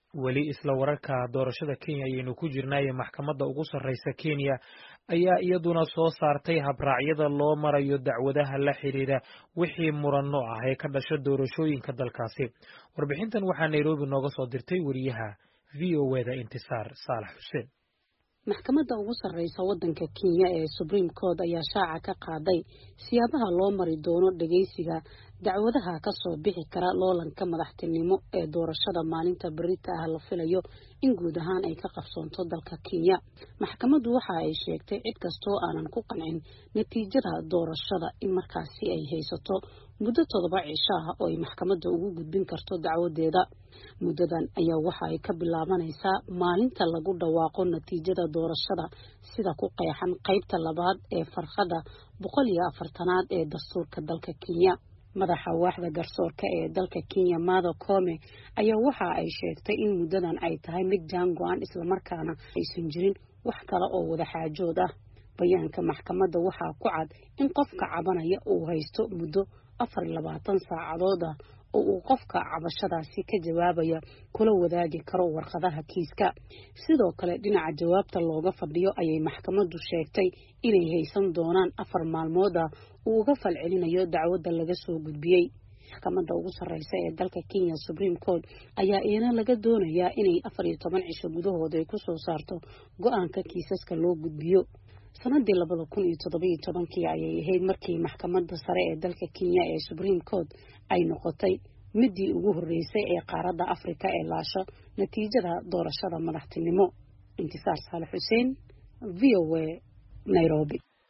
weli isla wararka doorashada kenya ayaynu ku jirnaaye maxkamadda ugu sarreysa kenya ayaa iyaduna soo saartay habraacyada loo marayo dacwadaha la xidhiidha wixii muranno ah ee ka dhasha doorashooyinka dalkaasi warbixintan waxaa nairobi nooga soo dirtay weriyaha v o eda intisaar saalax xuseen maxkamadda ugu sarreysa waddanka kenya ee supreme court ayaa shaaca ka qaaday siyaabaha loo mari doono dhageysiga dacwadaha ka soo bixi kara loolanka madaxtinimo ee doorashada maalinta berita ah la filayo in guud ahaan ay ka qabsoonto dalka kenya maxkamaddu waxa ay sheegtay cid kastoo aanan ku qancin natiijada doorashada in markaasi ay haysato muddo toddoba cisho ah oo ay maxkamadda ugu gudbin karto dacwadeeda muddadan ayaa waxa ay ka bilaabanaysaa maalinta lagu dhawaaqo natiijada doorashada sida ku qeexan qaybta labaad ee farqada boqol iyo afartanaad ee dastuurka dalka kenya madaxa waaxda garsoorka ee dalka kenya mado come ayaa waxa ay sheegtay in muddadan ay tahay mid jaan go-an islamarkaana aysan jirin wax kale oo wada xaajood ah bayaanka maxkamadda waxaa ku cad in qofka cabanaya uu haysto muddo afar iyo labaatan saacadood ah oo uu qofka cabashadaasi ka jawaabaya kula wadaagi karo warqadaha kiiska sidoo kale dhinaca jawaabta looga fadhiyo ayay maxkamaddu sheegtay inay haysan doonaan afar maalmood ah uu uga falcelinayo dacwadda laga soo gudbiyey maxkamadda ugu sarreysa ee dalka kenya supreme court ayaa iyana laga doonayaa inay afar iyo toban cisho gudahood ay kusoo saarto go-aanka kiisaska loo gudbiyo sanadii labada kun iyo toddobiyo tobankii ayay ahayd markii maxkamadda sare ee dalka kenya ee supreme court ay noqotay midii ugu horreysay ee qaaradda afrika ee laasho natiijada doorashada madaxtinimo intisaar saale xuseen v o a nairobi